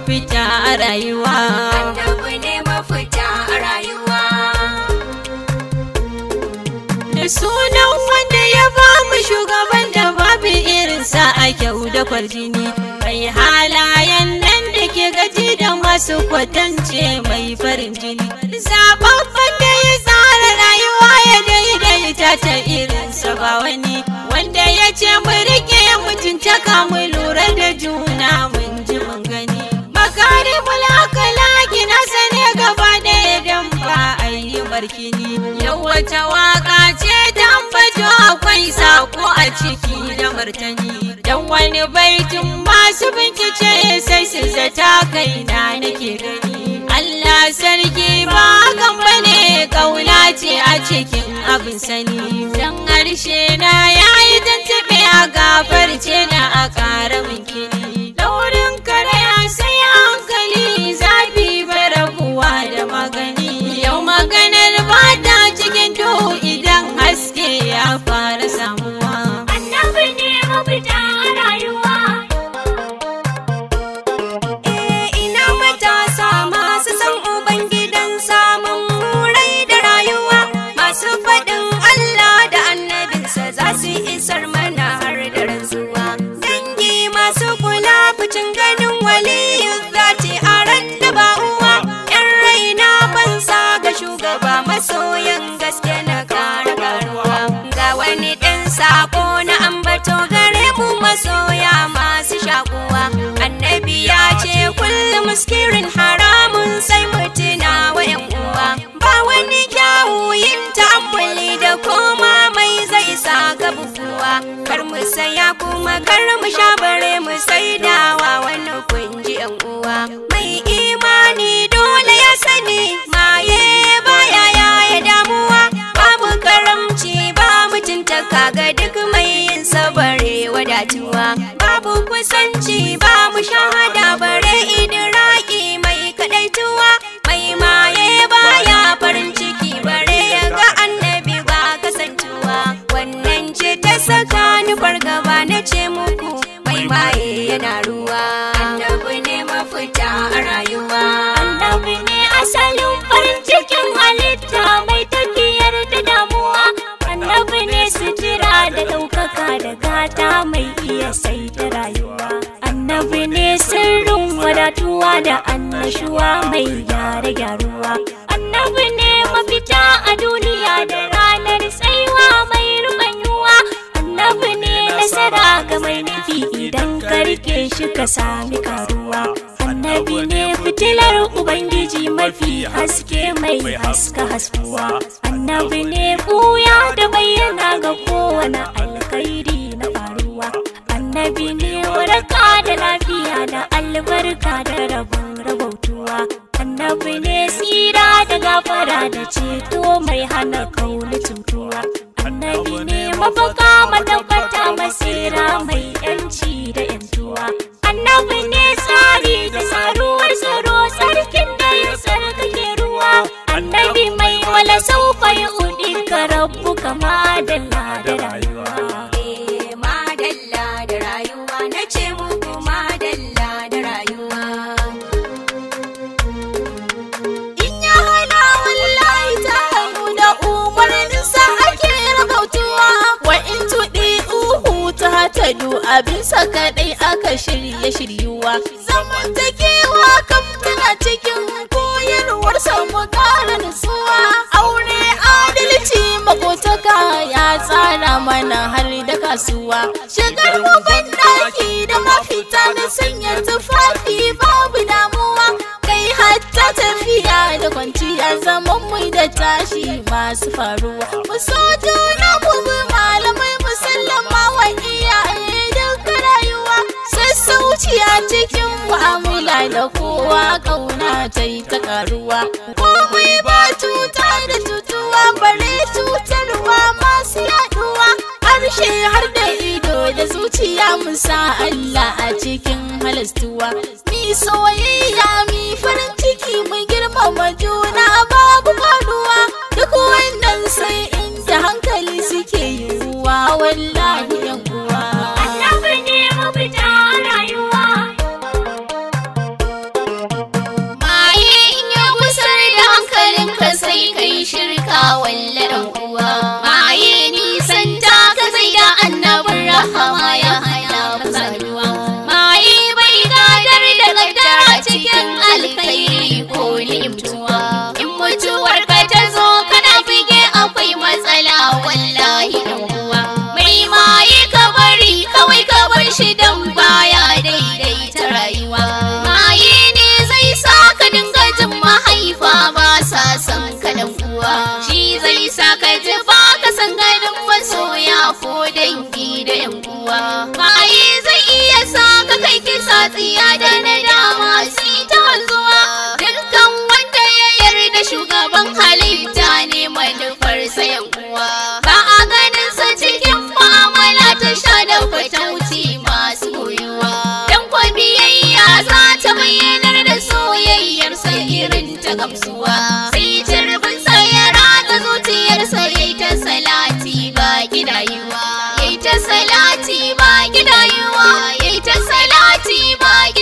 mafita a rayuwa Annabi ne mafita a rayuwa. da sunan wanda ya ba mu shugaban da babu irinsa a kyau da kwarjini mai halayen nan da ke gaji da masu kwatance mai farin jini zababban da ya tsara rayuwa ya daidaita ta irinsa ba wani wanda ya ce mu rike mutuntaka mu lura da juna mun ji mun gani makaribul akhlaqi na sane gaba ɗaya dan ba a yi barkini yau wata waka ce ta ambato akwai sako a ciki da martani dan wani baitin masu bincike sai su zata kaina nake gani Allah sarki ba hakan bane kauna ce a cikin abin sani dan harshe na yayi tantube a gafarce na a ƙara min kini daurin karaya sai hankali zafi barabuwa da magani yau maganar ba ta cikin duhu idan haske ya fara samuwa Annabi ne mafita a rayuwa. Eh ina matasa masu san Ubangidan samun murai da rayuwa. Masu faɗin Allah da annabinsa za su isar mana har da rantsuwa. Dangi masu kula fucin ganin waliyu zati a ran da ba uwa. Yan raina bansa ga shugaba masoyan gaske na kara karuwa. Ga wani ɗan sako na ambato gare mu masoya masu shakuwa. Annabi ya ce kullum muskirin haramun sai mutuna wa yan uwa. Ba wani kyawu yin ta'ammuli da koma mai zai sa ka bukuwa. Kar mu saya kuma kar mu sha bare mu saidawa wani kunji yan uwa. Mai imani dole ya sani maye baya yaya damuwa. Babu karamci ba mutuntaka ga duk mai yin sabare wadatuwa. Babu kusanci ba mu shahada bare idiraki mai kadaituwa. Mai maye baya farin ciki bare ya ga annabi ba kasantuwa. Wannan ce ta saka ni fargaba na ce muku mai maye yana ruwa. Annabi ne mafita a rayuwa. Annabi ne asalin farin cikin halitta mai tafiyar da damuwa. Annabi ne sutura da ɗaukaka da gata mai iya saita rayuwa. Annabi ne sirrin wadatuwa da annashuwa mai gyara gyaruwa. Annabi ne mafita a duniya da ranar tsaiwa mai rubanyuwa. Annabi ne nasara ga mai nufi idan ka rike shi ka sami karuwa. Annabi ne fitilar Ubangiji mafi haske mai haska haskuwa. Annabi ne buya da bayyana ga kowane alkhairi na faruwa. Annabi ne waraka da lafiya da albarka da rabon rabautuwa. Annabi ne tsira da gafara da ceto mai hana kauli cutuwa. Annabi ne mafaka matabbata masira mai yanci da yantuwa. Annabi ne tsari da tsaruwar tsaro sarkin da ya sarkake ruwa. Annabi mai wala saufa ya udi ka rabu kama dalla da rayuwa. Eh, madalla da rayuwa na ce muku madalla da rayuwa. in ya hana wallahi ta hannu da umarninsa ake rabautuwa wa in tuɗi uhu ta hatadu abinsa kaɗai aka shirye shiryuwa zamantakewa kam tana cikin koyarwarsa mu ƙara nutsuwa aure adalci makotaka ya tsara mana har da kasuwa shigar mu banɗaki da mafita da sanya tufafi babu damuwa kai hatta tafiya da kwanciya zaman mu da tashi masu faruwa mu so juna mu bi malamai musallama wa iyaye duka rayuwa sassauci a cikin mu'amala da kowa kauna ta yi ta karuwa komai ba cuta da cutuwa bare cutarwa masu yaduwa harshe har da ido da zuciya mu sa Allah a cikin halastuwa mi soyayya mi farin ciki mu girmama juna babu faduwa duk wannan sai inda hankali suke yiwuwa wallahi yan uwa Annabi ne mafita a rayuwa. san ka dan uwa shi zai sa ka ji ba ka san ganin masoya ko dangi da yan uwa maye zai iya sa ka kai kisa tsiya da nadama si ta wanzuwa dukkan wanda ya yarda shugaban halitta ne manufar sayan uwa ba a ganin sa cikin mu'amala ta sha da fatauci masu koyuwa dan kwa biyayya za ta bayyanar da soyayyar sa irin ta gamsuwa sai turbin sa ya rata zuciyarsa yayi ta salati ba gidayuwa yayi ta salati ba gidayuwa yayi ta salati ba